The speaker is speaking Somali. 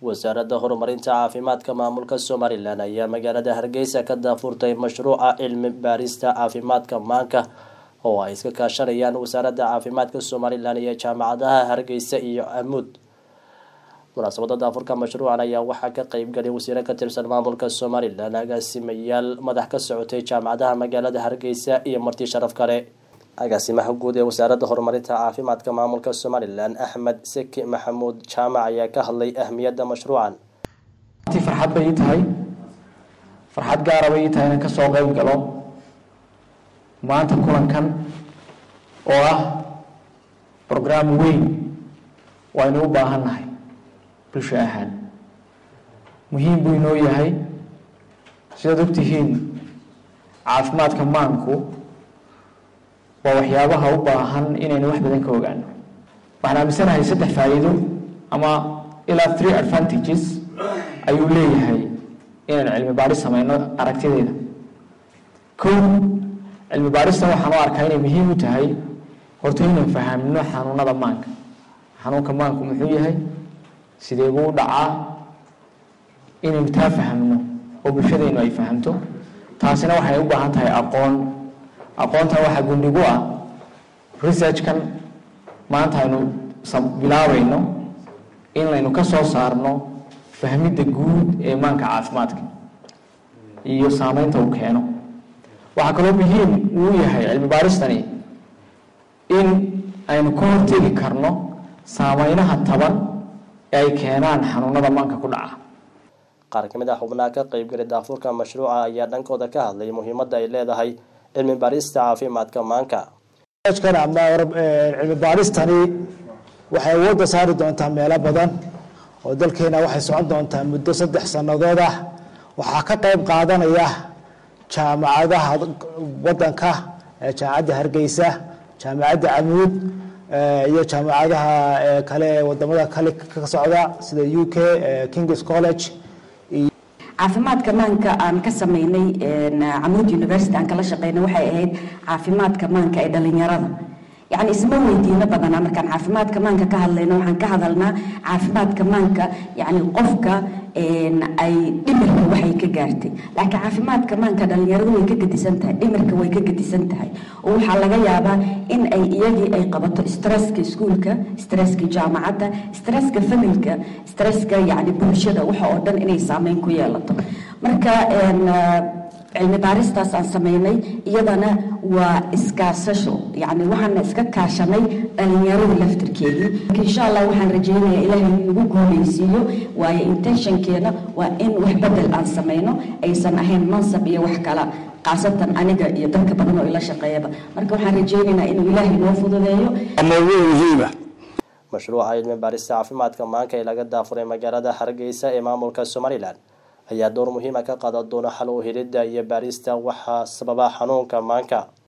wasaaradda horumarinta caafimaadka maamulka somalilan ayaa magaalada hargeysa ka daafurtay mashruuca cilmi baarista caafimaadka maanka oo ay iska kaashanayaan wasaaradda caafimaadka somalilan iyo jaamacadaha hargeysa iyo amuud munaasabada daafurka mashruucan ayaa waxaa ka qeybgalay wasiire ka tirsan maamulka somalilan agaasimayaal madax ka socotay jaamacadaha magaalada hargeysa iyo marti sharaf kale agaasimaha guud ee wasaaradda horumarinta caafimaadka maamulka somalilan axmed seki maxamuud jaamac ayaa ka hadlay ahmiyadda mashruucan ti farxad bay ii tahay farxad gaara bay ii tahay inaan kasoo qeyb galo maanta kulankan oo ah brograam weyn waynu u baahan nahay bulsho ahaan muhiim buu inoo yahay sidaad ogtihiin caafimaadka maanku waa waxyaabaha u baahan inaynu wax badan ka ogaano waxaan aaminsanahay saddex faa'iido ama ilaa three advantages ayuu leeyahay inaynu cilmi baadhis sameyno aragtideeda kow cilmi baadhistan waxaan u arkaa inay muhiim u tahay horta inaynu fahamno xanuunada maanka xanuunka maanku muxuu yahay sidee buu u dhacaa inaynu taa fahamno oo bulshadaynu ay fahamto taasina waxay u baahan tahay aqoon aqoontan waxaa gundhigu ah researchkan maanta aynu bilaabayno in laynu ka soo saarno fahmidda guud ee maanka caafimaadka iyo saameynta uu keeno waxaa kaloo muhiim uu yahay cilmi baaristani in aynu ka hortegi karno saameynaha taban ee ay keenaan xanuunada maanka ku dhaca qaar ka mid ah xubnaha ka qeybgalay daafurka mashruuca ayaa dhankooda ka hadlay muhiimadda ay leedahay cilmi baarista caafimaadka maanka ama cilmi baaristani waxay awoodda saari doontaa meelo badan oo dalkeena waxay socon doontaa muddo saddex sannadood ah waxaa ka qeyb qaadanaya jaamacadaha wadanka jaamacadda hargeysa jaamacadda camuud iyo jaamacadaha kale ee wadamada kale ka socda sida u k kings college caafimaadka maanka aan ka sameynay camuud university aan kala shaqeynay waxay ahayd caafimaadka maanka ee dhalinyarada yacni isma weydiino badanaa markaan caafimaadka maanka ka hadlayno waxaan ka hadalnaa caafimaadka maanka yacni qofka ay dhimirka waxay ka gaartay laakiin caafimaadka maanka dhalinyaradu way ka gedisan tahay dhimirka way ka gedisan tahay oo waxaa laga yaabaa in ay iyagii ay qabato stresska iskuulka stresska jaamacadda stresska familka stresska yacni bulshada waxa oo dhan inay saameyn ku yeelato marka cilmi baaristaas aan sameynay iyadana waa iskaasasho yacni waxaana iska kaashanay dhalinyarada laftirkeedii insha allah waxaan rajeynayaa ilaahay nagu guuleysiiyo waayo intentionkeena waa in wax bedel aan sameyno aysan ahayn mansab iyo wax kala khaasatan aniga iyo dadka badan oo ila shaqeeyaba marka waxaan rajeynaynaa inuu ilaahay noo fududeeyo muhiima mashruuca cilmi baarista caafimaadka maanka ee laga daafuray magaalada hargeysa ee maamulka somalilan ayaa door muhiima ka qaadan doona xal u helidda iyo baarista waxaa sababa xanuunka maanka